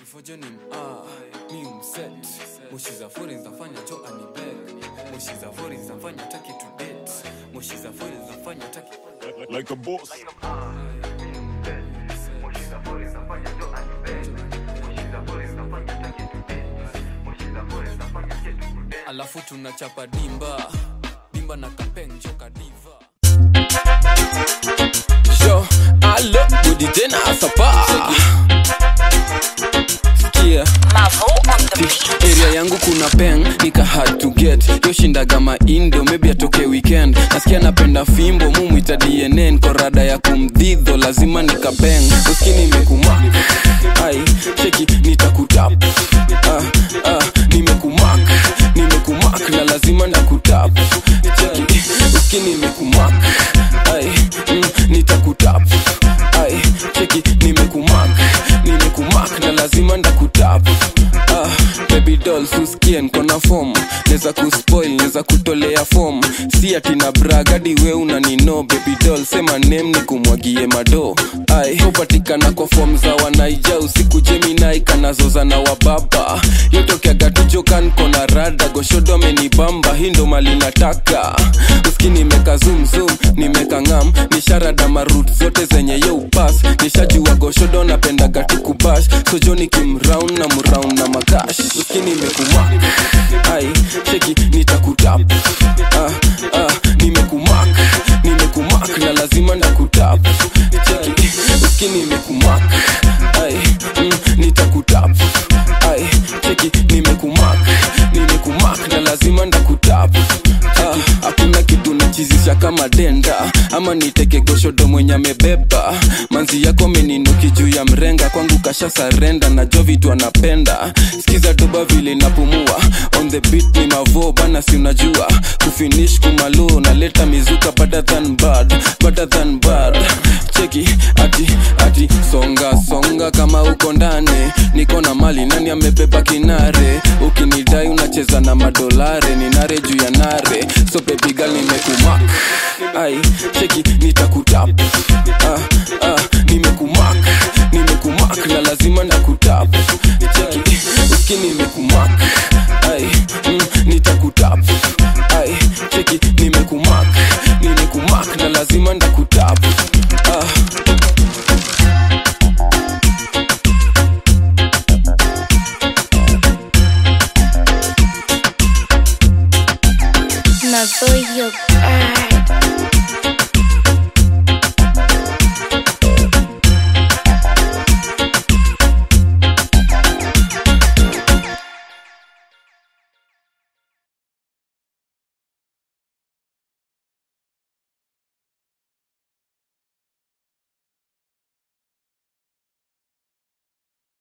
Fojo ni ah, mi umset Moshi za fori zinafanya cho anibeg Moshi za fori zinafanya taki to date Moshi za fori zinafanya taki like, like a boss. Alafu tunachapa dimba Dimba na kapeng choka diva Yo, alo, budi tena asapa Sikia Mavo on the beat. area yangu kuna peng nika hard to get yoshindaga maindo maybe atoke weekend nasikia napenda fimbo mumwita dnn korada ya kumdhidho lazima nikapeng uskini imekumak ai cheki nitakutap ah, ah, nimekumak nimekumak na lazima nakutap cheki uskini imekumak ai mm, nitakutap ai cheki nimekumak nimekumak na lazima ndakutap ah, baby doll suskie nkona fom neza kuspoil neza kutolea fom si ati na bragadi we unanino baby doll sema nem ni kumwagie mado ai hupatikana kwa fom za wanaija usiku jeminai kanazoza na wababa yotokeaga tujokan kona rada goshodo amenibamba hii ndo mali nataka uski nimeka zumzum nimeka ngam nisharada marut zote zenye yo upas nishajua goshodo napendaga tukubash sojoni kimraun na mraun na makash uski nimekumak ai cheki nitakutap ah, ah, nimekumak nimekumak na lazima ndakutap cheki uski nimekumak ai mm, nitakutap ai cheki nimekumak nimekumak na lazima ndakutap Ah, hakuna kitu nachizisha kama denda ama niteke goshodo mwenye amebeba manzi yako meninuki juu ya mrenga kwangu kasha sarenda najua vitu anapenda skiza doba vile napumua on the beat ni mavo bana si unajua kufinish kumalo naleta mizuka better than bad better than bad cheki ati ati songa songa kama uko ndani niko na mali nani amebeba kinare ukinidai unacheza na madolare ni nare juu ya nare so baby girl nimekumak ai cheki nitakutap ah, ah, nimekumak nimekumak na lazima nakutap cheki uski nimekumak ai mm, nitakutap ai cheki nimekumak nimekumak na lazima ndakutap ah. Mavo, your girl.